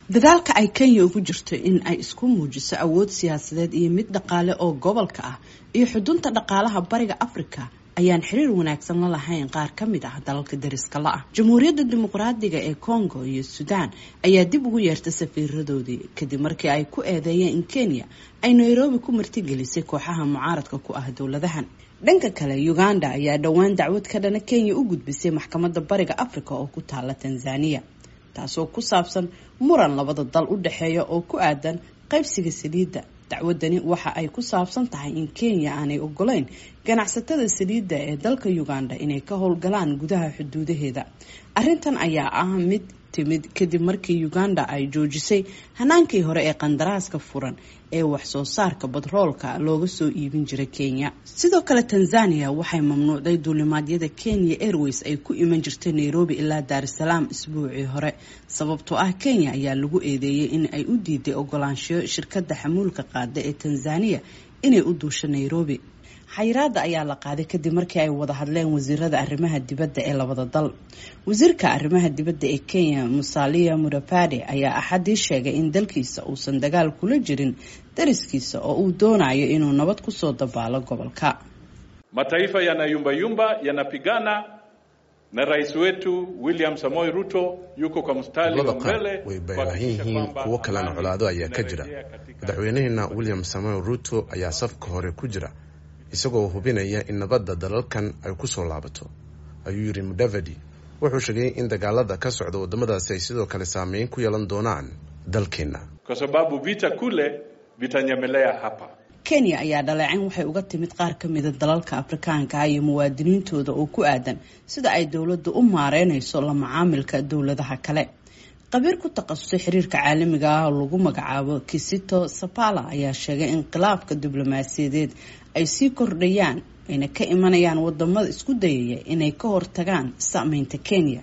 dadaalka ay kenya ugu jirto in ay isku muujiso awood siyaasadeed iyo mid dhaqaale oo gobolka ah iyo xudunta dhaqaalaha bariga africa ayaan xiriir wanaagsan la lahayn qaar ka mid ah dalalka dariska la ah jamhuuriyadda dimuqraadiga ee congo iyo sudan ayaa dib ugu yeertay safiiradoodii kadib markii ay ku eedeeyeen in kenya ay nairobi ku martigelisay kooxaha mucaaradka ku ah dowladahan dhanka kale uganda ayaa dhowaan dacwad ka dhana kenya u gudbisay maxkamadda bariga africa oo ku taala tanzania taasoo ku saabsan muran labada dal u dhexeeya oo ku aadan qaybsiga saliidda dacwadani waxa ay ku saabsan tahay in kenya aanay ogoleyn ganacsatada saliidda ee dalka uganda inay ka howlgalaan gudaha xuduudaheeda arrintan ayaa ah mid timid kadib markii uganda ay joojisay hanaankii hore ee qandaraaska furan ee wax soo saarka batroolka looga soo iibin jiray kenya sidoo kale tanzania waxay mamnuucday duulimaadyada kenya airways ay ku iman jirtay nairobi ilaa daarusalaam isbuucii hore sababtoo ah kenya ayaa lagu eedeeyay in ay u diiday ogolaanshiyo shirkadda xamuulka qaada ee tanzania inay u duusho nairobi xayiraada ayaa la qaaday kadib markii ay wada hadleen wasiirada arrimaha dibadda ee labada dal wasiirka arrimaha dibadda ee kenya musalia mudavadi ayaa axadii sheegay in dalkiisa uusan dagaal kula jirin dariskiisa oo uu doonayo inuu nabad kusoo dabaalo gobolka mataifa yanayumbayumba yanapigana na rais wetu William Samoei Ruto yuko kwa mstari wa mbele way baahan yihiin kuwo kalena colaado ayaa ka jira madaxweynaheena William Samoei Ruto ayaa safka hore ku jira isagoo hubinaya in nabadda dalalkan ay ku soo laabato ayuu yidhi mudavadi wuxuu sheegay in dagaalada ka socda waddamadaasi ay sidoo kale saameyn ku yeelan doonaan dalkeenna kwa sababu vita kule vitanyemelea hapa kenya ayaa dhaleecin waxay uga timid qaar ka mida dalalka afrikaanka ah iyo muwaadiniintooda oo ku aadan sida ay dowladdu u maareynayso la macaamilka dowladaha kale qabiir ku takhasusay xiriirka caalamiga ah oo lagu magacaabo kisito sapala ayaa sheegay in khilaafka diblomaasiyadeed ay sii kordhayaan ayna ka imanayaan wadamada isku dayaya inay ka hortagaan saameynta kenya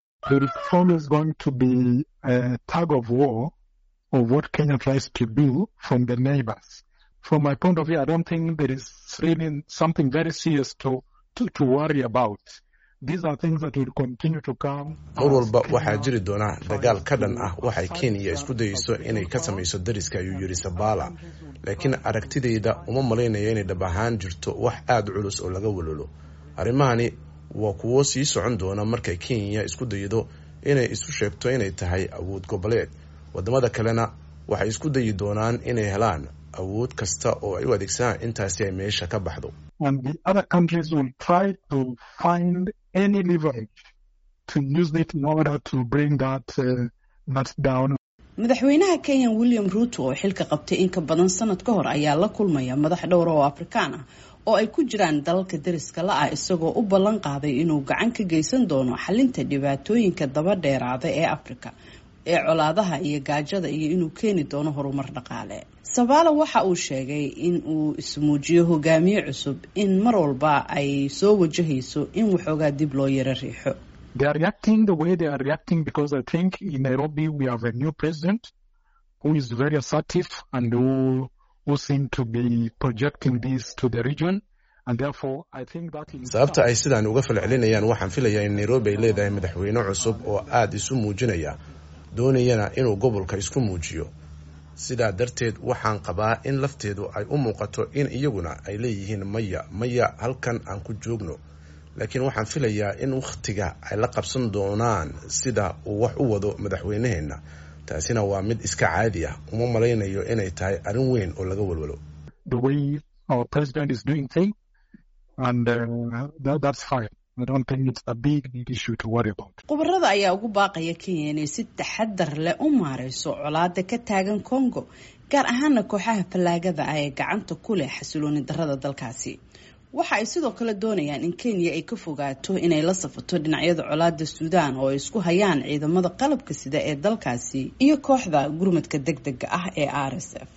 From my point of view, I don't think there is really something very serious to, to, to worry about. These are things that will continue to come. mar walba waxaa jiri doona dagaal ka dhan ah waxay kenya isku dayeyso inay ka samayso dariska ayuu yidhi sabala laakiin aragtidayda uma malaynayo inay dhab ahaan jirto wax aada culus oo laga walolo arrimahani waa kuwo sii socon doona markay kenya isku daydo inay isu sheegto inay tahay awood goboleed wadamada kalena waxay isku dayi doonaan inay helaan awood kasta oo ay u adeegsadaan intaasi ay meesha ka baxdo And the other countries will try to find any leverage to use it in order to bring that, uh, that down. madaxweynaha kenya william ruto oo xilka qabtay in ka badan sanad ka hor ayaa la kulmaya madax dhowra oo afrikaan ah oo ay ku jiraan dalalka dariska la ah isagoo u ballan qaaday inuu gacan ka geysan doono xalinta dhibaatooyinka daba dheeraada ee afrika ee colaadaha iyo gaajada iyo inuu keeni doono horumar dhaqaale sabaala waxa uu sheegay in uu ismuujiyo hogaamiye cusub in mar walba ay soo wajahayso in waxoogaa dib loo yaro riixo They are reacting the way they are reacting because I think in Nairobi we have a new president who is very assertive and who, who seem to be projecting this to the region. And therefore, I think that in sababta ay sidaan uga falcelinayaan waxaan filayaa in nairobi ay leedahay madaxweyne cusub oo aada isu muujinaya doonayana inuu gobolka isku muujiyo sidaa darteed waxaan qabaa in lafteedu ay u muuqato in iyaguna ay leeyihiin maya maya halkan aan ku joogno laakiin waxaan filayaa in wakhtiga ay la qabsan doonaan sida uu wax u wado madaxweynaheenna taasina waa mid iska caadi ah uma malaynayo inay tahay arrin weyn oo laga walwalo the way our president is doing things, and uh, that, that's fine. I don't think it's a big, big issue to worry about. khubarada ayaa ugu baaqaya kenya inay si taxadar leh u maareyso colaada ka taagan congo gaar ahaana kooxaha fallaagada ah ee gacanta ku leh xasilooni darada dalkaasi waxa ay sidoo kale doonayaan in kenya ay ka fogaato inay la safato dhinacyada colaada suudaan oo ay isku hayaan ciidamada qalabka sida ee dalkaasi iyo kooxda gurmadka deg dega ah ee r s f